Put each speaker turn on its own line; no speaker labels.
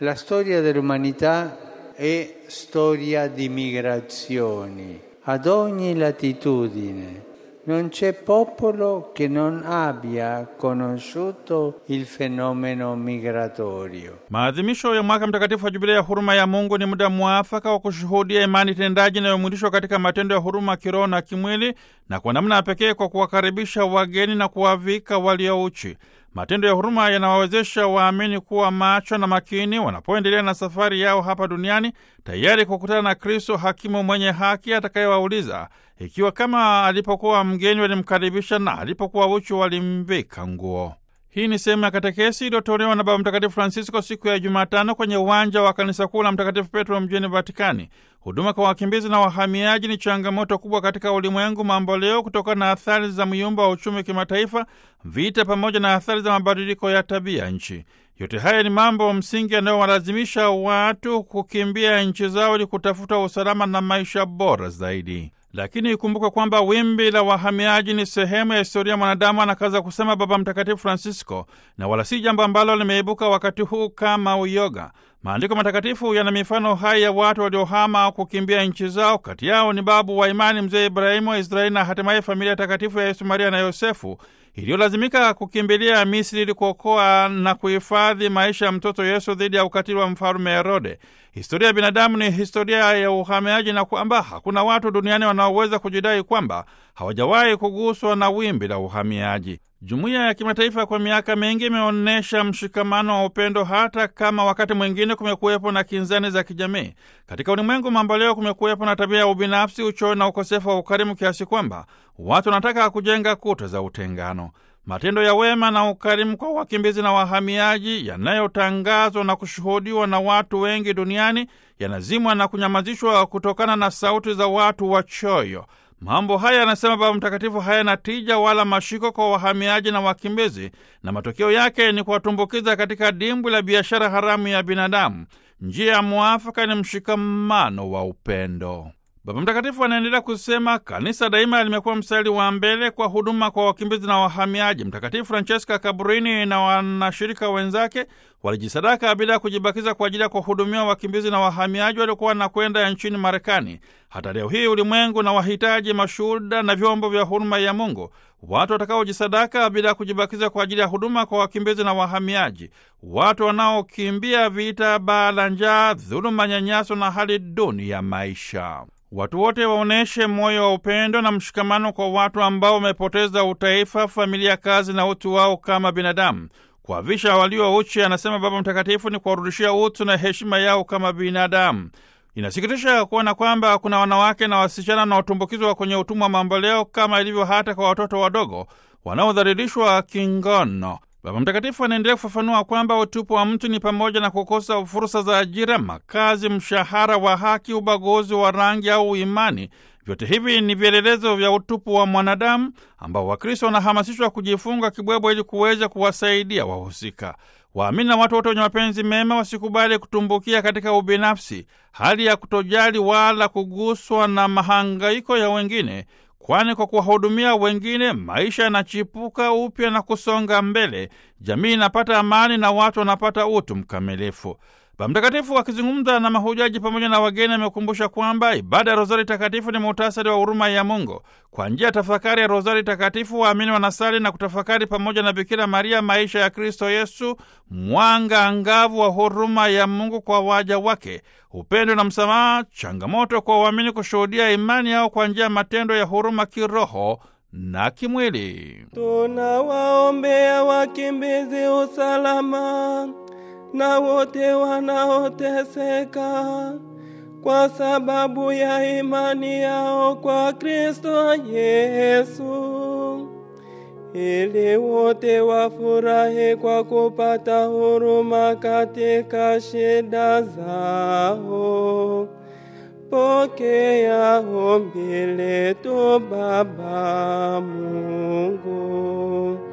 La storia dell'umanità è storia di migrazioni ad ogni latitudine. Non c'è popolo che non abbia conosciuto il fenomeno migratorio.
Maadhimisho ya mwaka mtakatifu wa Jubilia ya huruma ya Mungu ni muda mwafaka wa kushuhudia imani tendaji inayomwilishwa katika matendo ya huruma kiroho na kimwili, na kwa namna ya pekee kwa kuwakaribisha wageni na kuwavika waliouchi. Matendo ya huruma yanawawezesha waamini kuwa macho na makini wanapoendelea na safari yao hapa duniani, tayari kukutana na Kristo hakimu mwenye haki atakayewauliza ikiwa kama alipokuwa mgeni walimkaribisha na alipokuwa uchi walimvika nguo. Hii ni sehemu ya katekesi iliyotolewa na Baba Mtakatifu Francisco siku ya Jumatano kwenye uwanja wa kanisa kuu la Mtakatifu Petro mjini Vatikani. Huduma kwa wakimbizi na wahamiaji ni changamoto kubwa katika ulimwengu mambo leo, kutokana na athari za myumba wa uchumi kimataifa, vita, pamoja na athari za mabadiliko ya tabia nchi. Yote haya ni mambo msingi yanayowalazimisha watu kukimbia nchi zao ili kutafuta usalama na maisha bora zaidi. Lakini ikumbukwe kwamba wimbi la wahamiaji ni sehemu ya historia ya mwanadamu, anakaza kusema Baba Mtakatifu Francisco, na wala si jambo ambalo limeibuka wakati huu kama uyoga. Maandiko matakatifu yana mifano hai ya watu waliohama au kukimbia nchi zao. Kati yao ni babu wa imani mzee Ibrahimu wa Israeli na hatimaye familia takatifu ya Yesu, Maria na Yosefu iliyolazimika kukimbilia Misri ili kuokoa na kuhifadhi maisha ya mtoto Yesu dhidi ya ukatili wa mfalume Herode. Historia ya binadamu ni historia ya uhamiaji, na kwamba hakuna watu duniani wanaoweza kujidai kwamba hawajawahi kuguswa na wimbi la uhamiaji. Jumuiya ya kimataifa kwa miaka mingi imeonyesha mshikamano wa upendo, hata kama wakati mwingine kumekuwepo na kinzani za kijamii. Katika ulimwengu mambo leo, kumekuwepo na tabia ya ubinafsi, uchoyo na ukosefu wa ukarimu, kiasi kwamba watu wanataka kujenga kuta za utengano. Matendo ya wema na ukarimu kwa wakimbizi na wahamiaji yanayotangazwa na kushuhudiwa na watu wengi duniani yanazimwa na kunyamazishwa kutokana na sauti za watu wachoyo. Mambo haya yanasema Baba Mtakatifu hayana tija wala mashiko kwa wahamiaji na wakimbizi, na matokeo yake ni kuwatumbukiza katika dimbwi la biashara haramu ya binadamu. Njia ya mwafaka ni mshikamano wa upendo. Baba Mtakatifu anaendelea kusema kanisa daima limekuwa mstari wa mbele kwa huduma kwa wakimbizi na wahamiaji. Mtakatifu Francesca Cabrini na wanashirika wenzake walijisadaka bila ya kujibakiza kwa ajili ya kuwahudumia wakimbizi na wahamiaji waliokuwa wanakwenda nchini Marekani. Hata leo hii ulimwengu na wahitaji mashuhuda na vyombo vya huruma ya Mungu, watu watakaojisadaka bila ya kujibakiza kwa ajili ya huduma kwa wakimbizi na wahamiaji, watu wanaokimbia vita, baa la njaa, dhuluma, nyanyaso na hali duni ya maisha. Watu wote waonyeshe moyo wa upendo na mshikamano kwa watu ambao wamepoteza utaifa, familia, kazi na utu wao kama binadamu. Kuwavisha walio uchi, anasema Baba Mtakatifu, ni kuwarudishia utu na heshima yao kama binadamu. Inasikitisha kuona kwamba kuna wanawake na wasichana wanaotumbukizwa kwenye utumwa mamboleo, kama ilivyo hata kwa watoto wadogo wanaodhalilishwa kingono. Baba Mtakatifu anaendelea kufafanua kwamba utupu wa mtu ni pamoja na kukosa fursa za ajira, makazi, mshahara wa haki, ubaguzi wa rangi au imani. Vyote hivi ni vielelezo vya utupu wa mwanadamu ambao Wakristo wanahamasishwa kujifunga kibwebwe ili kuweza kuwasaidia wahusika. Waamini na watu wote wenye mapenzi mema wasikubali kutumbukia katika ubinafsi, hali ya kutojali wala kuguswa na mahangaiko ya wengine, kwani kwa kuwahudumia wengine maisha yanachipuka upya na kusonga mbele, jamii inapata amani na watu wanapata utu mkamilifu. Baba Mtakatifu akizungumza na mahujaji pamoja na wageni amekumbusha kwamba ibada ya Rozari Takatifu ni muhtasari wa huruma ya Mungu. Kwa njia ya tafakari ya Rozari Takatifu, waamini wanasali na kutafakari pamoja na Bikira Maria maisha ya Kristo Yesu, mwanga angavu wa huruma ya Mungu kwa waja wake, upendo na msamaha, changamoto kwa waamini kushuhudia imani yao kwa njia ya matendo ya huruma kiroho na kimwili.
Tunawaombea wakimbizi usalama na wote wanaoteseka kwa sababu ya imani yao kwa Kristo Yesu, ili wote wafurahi kwa kupata huruma katika shida zao. Pokea ombi letu, Baba Mungu.